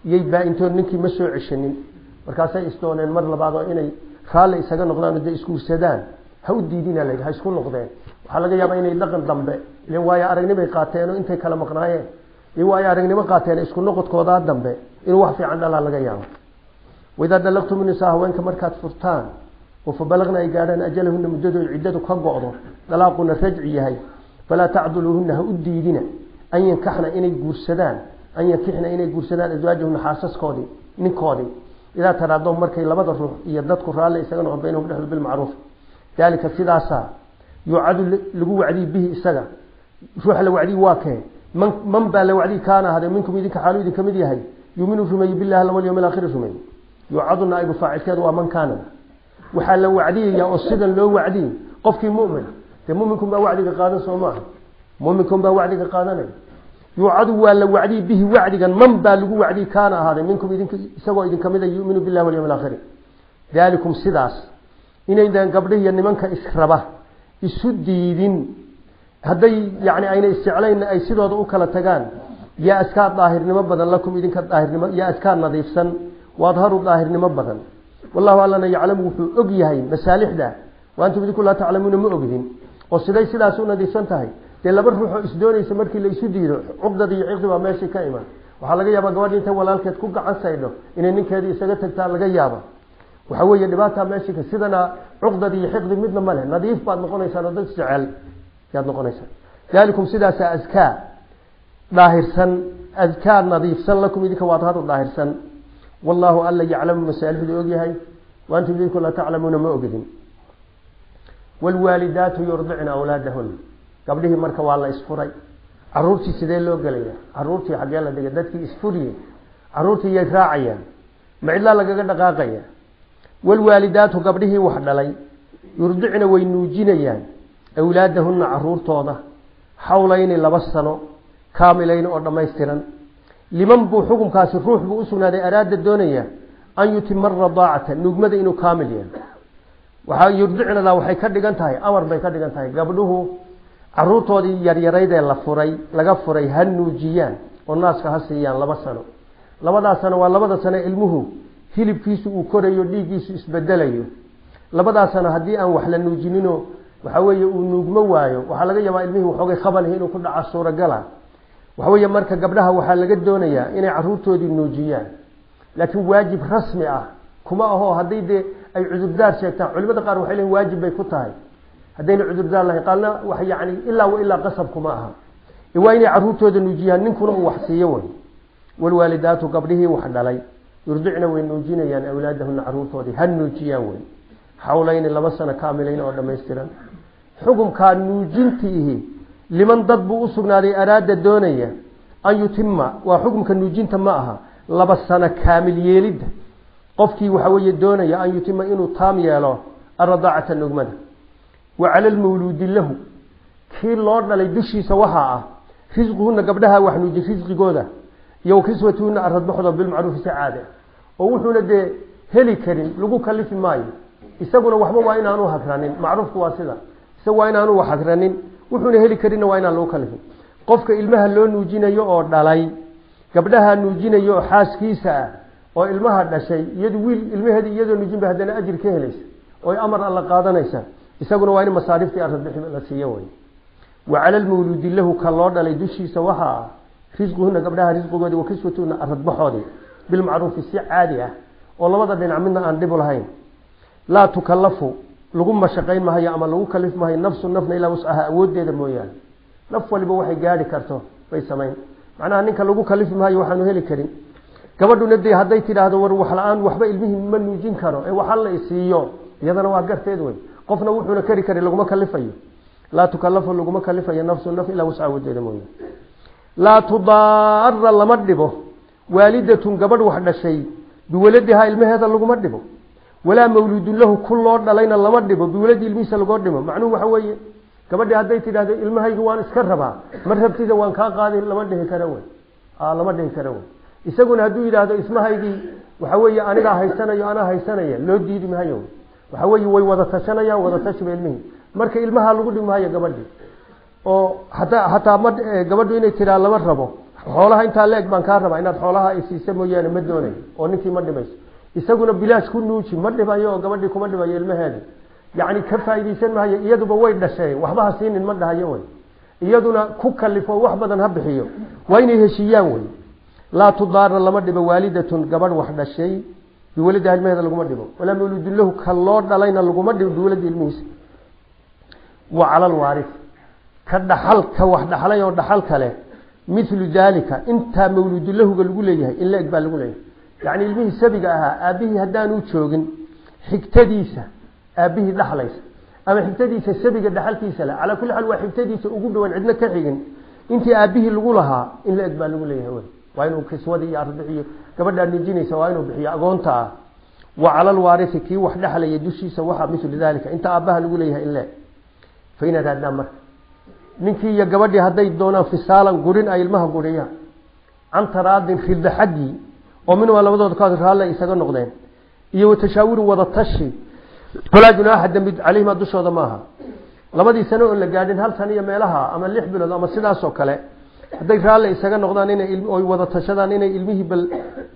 iyay baa-intood ninkii ma soo ceshanin markaasay isdooneen mar labaad oo inay raalli isaga noqdaan de isguursadaan ha u diidina layidhi ha isku noqdeen waxaa laga yaabaa inay dhaqan dambe ilen waayo aragnimay qaateenoo intay kala maqnaayeen iyo waayo aragnimo qaateen isku noqodkoodaa dambe inuu wax fiican dhalaa laga yaabo waidaa dalaqtum nisaa haweenka markaad furtaan oo fa balaqna ay gaadhaan ajalahuna muddadooda ciddadu ka go-do dalaaquna rajci yahay falaa tacduluuhuna ha u diidina an yankaxna inay guursadaan an yankixna inay guursadaan aswaajahuna xaasaskoodii ninkoodii idaa taraado markay labada ruux iyo dadku raalli isaga noqon baynahum dhexdood bilmacruuf daalika sidaasaa yuucadu lagu wacdiyi bihi isaga ruuxa la wacdiyi waa kee man man baa la wacdiyi kaana ahade minkum idinka xaalu idinka mid yahay yuminu rumeeye billahi walyawm alaakhiri rumeeye yuucadu naaibu faacilkeedu waa man kaana waxaa la wacdiyayaa oo sidan loo wacdiyey qofkii mumin dee muminkun baa wacdiga qaadan soo maaha muminkun baa wacdiga qaadanaya yuucadu waa la wacdiyi bihi wacdigan man baa lagu wacdiyi kaana ahaaday minkum idink isagoo idinka mida yuminu billahi walyawm alaakhiri daalikum sidaas inaydan gabdhihiyo nimanka israba isu diidin hadday yani ayna isjeclayn ay sidooda u kala tagaan yaa askaa daahirnimo badan lakum idinka daahirnimo yaa askaa nadiifsan waadharu daahirnimo badan wallahu allana yaclamu wuxuu og yahay masaalixda wa antum idinku laa taclamuuna ma ogdin oo siday sidaas u nadiifsan tahay dee laba ruuxoo isdoonaysa markii la isu diido cuqdadi iyo ciqdi baa meeshii ka iman waxaa laga yaabaa gabadhi intay walaalkeed ku gacan saydho inay ninkeedii isaga tagtaa laga yaaba waxaa weeye dhibaataa meeshii ka sidana cuqdadi iyo xiqdi midna ma leh nadiif baad noqonaysaan oo dad jecel yaad noqonaysaan daalikum sidaasa askaa daahirsan adkaa nadiifsan lakum idinka waad hadu daahirsan wallaahu alla yaclamu masaalixdu ogyahay wa antum idinku laa taclamuuna ma ogdin waalwaalidaatu yurdicna awlaadahun gabdhihii marka waa la isfuray caruurtii sidee loo gelaya caruurtii xaggee la dhigay dadkii isfuriye caruurtii yay raacayaan ma cidlaa lagaga dhaqaaqaya waalwaalidaatu gabdhihii wax dhalay yurdicna way nuujinayaan awlaadahunna caruurtooda xawlayni laba sano kaamilayni oo dhammaystiran liman buu xukunkaasi ruux buu usugnaaday araada doonaya an yutima radaacata nuugmada inuu kaamil yahay waxaa yurdicnadaa waxay ka dhigan tahay amar bay ka dhigan tahay gabdhuhu caruurtoodii yaryaraydee la furay laga furay ha nuujiyaan oo naaska ha siiyaan laba sano labadaa sano waa labada sano ilmuhu hilibkiisu uu korayo dhiiggiisu isbedelayo labadaa sano haddii aan wax la nuujininoo waxa weeye uu nuugmo waayo waxaa laga yaabaa ilmihii waxoogay khabalhi inuu ku dhaca suuragala waxa weeye marka gabdhaha waxaa laga doonayaa inay caruurtoodii nuujiyaan laakiin waajib rasmi ah kuma aho haddii dee ay cudurdaar sheegtaan culimada qaar waxay leeyiin waajib bay ku tahay haddayna cudurdaar lahayn qaarna wax yani ilaa wa ilaa qasab kuma aha waa inay caruurtooda nuujiyaan ninkuna uu wax siiyo way walwaalidaatu gabdhihii wax dhalay yurdicna way nuujinayaan awlaadahuna caruurtoodii ha nuujiyaan wey xawlayni laba sano kaamilayn oo dhammaystiran xukumkaa nuujintiihi liman dad buu usugnaaday araada doonaya an yutima waa xukumka nuujinta ma aha laba sano kaamil yeelidda qofkii waxa weeye doonaya an yutima inuu taam yeelo aradaacata nugmada wa cala lmawluudi lahu kii loo dhalay dushiisa waxaa ah risquhuna gabdhaha wax nuuji risqigooda iyo kiswatuhuna aradbaxdo bilmacruufi si caade oo wuxuuna dee heli karin lagu kalifi maayo isaguna waxba waa inaanu hagranin macruufku waa sida isaga waa inaanu wax hagranin wuxuuna heli karinna waa inaan lagu kalifin qofka ilmaha loo nuujinayo oo dhalay gabdhaha nuujinayo oo xaaskiisa ah oo ilmaha dhashay iyadu wiil ilmaheedi iyadoo nuujinba haddana ajir ka helaysa oo amar alla qaadanaysa isaguna waa in masaariftii aradbixi la siiyo way wa cala lmawluudi lahu ka loo dhalay dushiisa waxaa ah risquhuna gabdhaha risqigoodii wa kiswatuhuna aradbaxoodii bilmacruufi si caadi ah oo labada dhinac midna aan dhibu lahayn laa tukallafu lagu mashaqayn mahayo ama lagu kalif mahayo nafsu nafna ilaa wascaha awoodeeda mooyaane naf waliba waxay gaadhi karto bay samayn macnaha ninka lagu kalifi maayo waxaanu heli karin gabadhuna dee hadday tidhaahdo war wax la-aan waxba ilmihii ma nuujin karo ee waxa la isiiyo iyadana waa garteed wey qofna wuxuuna kari kari laguma kalifayo laa tukallafu laguma kalifayo nafsu naf ilaa wascaha awoodeeda mooyaane laa tudaara lama dhibo waalidatun gabadh wax dhashay biwaladihaa ilmaheeda laguma dhibo walaa mawluudun lahu ku loo dhalayna lama dhibo biwaladi ilmihiisa lagoo dhimo macnuhu waxa weeye gabadhii hadday tidhahdo ilmahaygu waan iska rabaa mar rabtida waan kaa qaadi lama dhihi kara wey lama dhihi kara wey isaguna hadduu yidhaahdo ismahaygii waxa weeye anigaa haysanayo anaa haysanaya loo diidi mahayo waxa weeye way wada tashanayaan wada tashiba ilmihii marka ilmaha lagu dhimi mahayo gabadhii oo hataa hataa ma gabadhu inay tiraa lama rabo xoolaha intaa leeg baan kaa rabaa inaad xoolaha ay siisa mooyaane ma doonayo oo ninkii ma dhimayso isaguna bilaash ku nuuji ma dhibayo oo gabadhii kuma dhibayo ilmaheeda yacni ka faa'iidaysan maayo iyaduba way dhasheen waxba ha siinin ma dhahayo wey iyaduna ku kalifo wax badan ha bixiyo waa inay heshiiyaan wey laa tudaara lama dhibo waalidatun gabadh wax dhashay biwaladiha ilmaheeda laguma dhibo walaa mawludun lahu ka loo dhalayna laguma dhibo biwaladi ilmihiisa wa cala alwaaris ka dhaxal ka wax dhaxlay oo dhaxal kale milu daalika intaa mawludulahuga lagu leeyahay in la-eg baa lagu leeyahay yacni ilmihii sabiga ahaa aabbihii haddaanu joogin xigtadiisa aabbihii dhaxlaysa ama xigtadiisa sabiga dhaxalkiisa le calaa kulli xaal waa xigtadiisa ugu dhawan cidna ka xigin intii aabbihii lagu lahaa in la-eg baa lagu leeyahay wey waa inuu kiswadii iyo ardic iyo gabadhaa nijinaysa waa inuu bixiyo agoonta ah wa cala alwaarisi kii wax dhexlaya dushiisa waxaa milu daalika inta aabbaha lagu leeyahay in le-eg fa inaad haddaan marka ninkii iyo gabadhii hadday doonaan fisaalan gurin ay ilmaha guriyaan can taraadin rida xaggii oo minhumaa labadooda ka raalle isaga noqdeen iyo watashaawurin wada tashi falaa junaaxa dembi caleyhima dushooda maaha labadii sano oon la gaadhin hal sano iyo meelaha ama lix bilood ama sidaasoo kale hadday raalle isaga noqdaan inay oy wada tashadaan inay ilmihii bal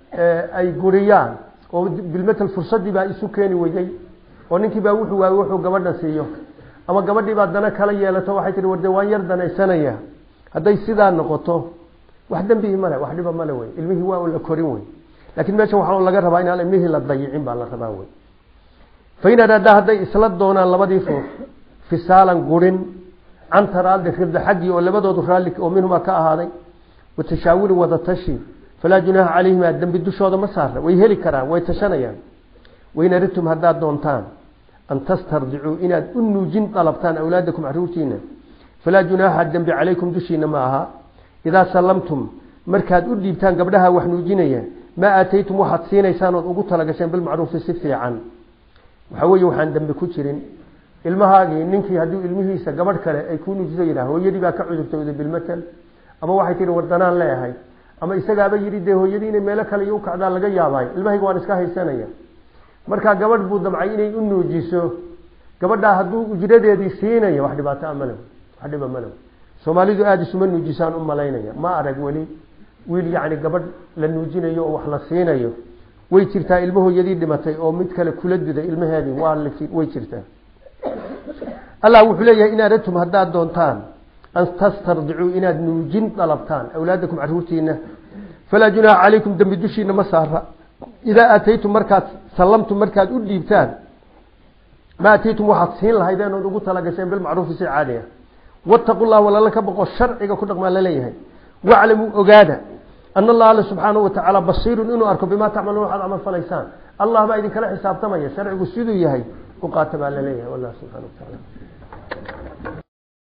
ay guriyaan oo bilmetel fursadii baa isu keeni weyday oo ninkii baa wuxuu waayey wuxuu gabadha siiyo ama gabadhii baa dana kala yeelato waxay tihi warde waan yar danaysanaya hadday sidaa noqoto wax dembihii male wax dhiba male wey ilmihii waa un la korin wey laakiin meesha waxaa laga rabaa inaan ilmihii la dayicin baa la rabaa wey fain araada hadday isla doonaan labadii ruux fisaalan gurin can taraadi rida xaggii oo labadoodu raalli oo minhumaa ka ahaaday watashaawurin wada tashi falaa junaaha calayhima dembi dushooda ma saarna way heli karaan way tashanayaan wain aridtum haddaad doontaan an tastardicuu inaad u nuujin dalabtaan awlaadakum caruurtiina falaa junaaxa dembi calaykum dushiina ma aha idaa sallamtum markaad u dhiibtaan gabdhaha wax nuujinaya maa aataytum waxaad siinaysaan ood ugu talagasheen bilmacruufi si fiican waxaa weeye waxaan dembi ku jirin ilmahaagii ninkii hadduu ilmihiisa gabadh kale ay kuu nuujiso yidhah hooyadii baa ka cudurtooday bilmatal ama waxay tihi wardanaan leeahay ama isagaaba yidhi dee hooyadii inay meelo kale iyo u kacdaa laga yaabaayo ilmahayga waan iska haysanaya markaa gabadh buu damcay inay u nuujiso gabadhaa hadduu ujradeedii siinaya wax dhibaato male wax dhiba male soomaalidu aada isuma nuujisaan u malaynaya ma arag weli wiil yacni gabadh la nuujinayo oo wax la siinayo way jirtaa ilmo hooyadii dhimatay oo mid kale kula diday ilmaheedii waa way jirtaa allah wuxuu leeyahay in aradtum haddaad doontaan an tastardicuu inaad nuujin dalabtaan awlaadakum caruurtiina falaa junaaha calaykum dembi dushiina ma saara idaa aataytum markaad sallamtum markaad u dhiibtaan ma aataytum waxaad siin lahaydeen ood ugu talagasheen bilmacruufi si caadi ah wattaqu llah walala ka boqo sharciga ku dhaqmaa laleeyahay waclamuu ogaada ana allah alle subxaanahu watacaala basiirun inuu arko bimaa tacmaluun waxaad camal falaysaan allah baa idinkala xisaabtamaya sharcigu siduu yahay u qaata baa laleeyahay wallah subxana wa tacaala